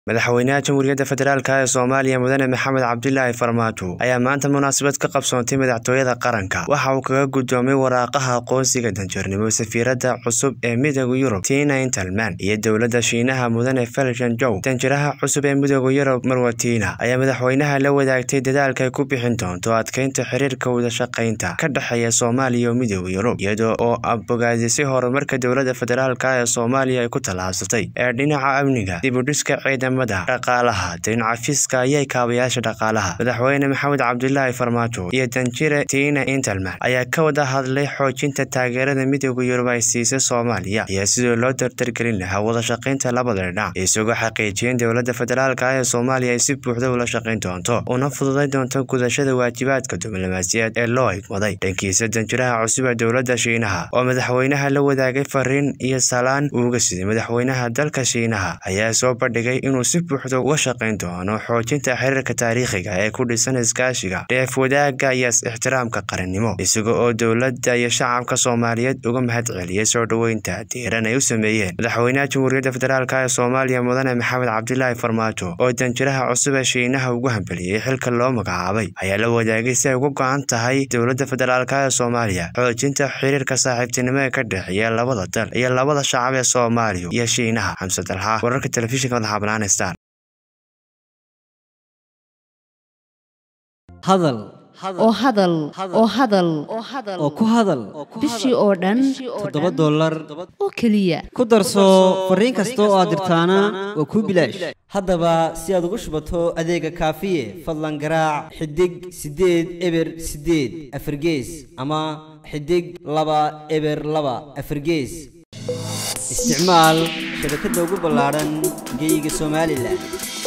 madaxweynaha jamhuuriyadda federaalk ee soomaaliya mudane maxamed cabdilaahi farmaajo ayaa maanta munaasabad ka qabsoontay madaxtooyada qaranka waxa uu kaga guddoomay waraaqaha aqoonsiga danjarnimo safiiradda cusub ee midooda yurub tina intalman iyo dowladda shiinaha mudane feljan jow danjiraha cusub ee midooda yurub marwatiina ayaa madaxweynaha la wadaagtay dadaalka ay ku bixin doonto adkeynta xiriirka wadashaqaynta ka dhexeeya soomaaliya iyo midooda yurub iyada oo abogaadisay horumarka dowladda federaalk ee soomaaliya ay ku tallaabsatay ee dhinaca amniga dibudhiska ciidamada dhaqaalaha dayncafiska iyo kaabayaasha dhaqaalaha madaxweyne maxamed cabdilaahi farmaajo iyo danjire tiina intalman ayaa ka wada hadlay xoojinta taageerada midooda yurub ay siisay soomaaliya iyo sidoo loo dardargelin lahaa wadashaqaynta labada dhinac isagoo xaqiijiyeen dowladda federaalk ee soomaaliya ay si buuxda ula shaqayn doonto una fududay doonto gudashada waajibaadka diblomaasiyaed ee loo igmaday dhankiisa danjiraha cusub ee dowladda shiinaha oo madaxweynaha la wadaagay fariin iyo salaan uuga siday madaxweynaha dalka shiinaha ayaa soo bandhigay inuu si buuxda uga shaqayn doono xoojinta xiriirka taariikhiga ee ku dhisan iskaashiga dheef wadaagga iyo ixtiraamka qarannimo isaga oo dowladda iyo shacabka soomaaliyeed uga mahad celiyay soo dhoweynta diiran ay u sameeyeen madaxweynaha jamhuuriyadda federaalk ee soomaaliya mudane maxamed cabdilaahi farmaajo oo danjiraha cusub ee shiinaha ugu hambeliyey xilka loo magacaabay ayaa la wadaagay si ay uga go-an tahay dowladda federaalk ee soomaaliya xoojinta xiriirka saaxiibtinimo ee ka dhexeeya labada dal iyo labada shacab ee soomaaliya iyo shiinaha xamse dalxa wararka telefishinka madaxa banaan star hadal oo hadal oo hadal oo ku hadal bishii oo dhan toddoba dollar oo keliya ku darso fariin kasta oo aad dirtaana waa kuu bilaash haddaba si aad ugu shubato adeega kaafiye fadlan garaac xidig siddeed eber siddeed afargees ama xidig laba eber laba afargees isticmaal shabakadda ugu ballaadhan geyga somalilan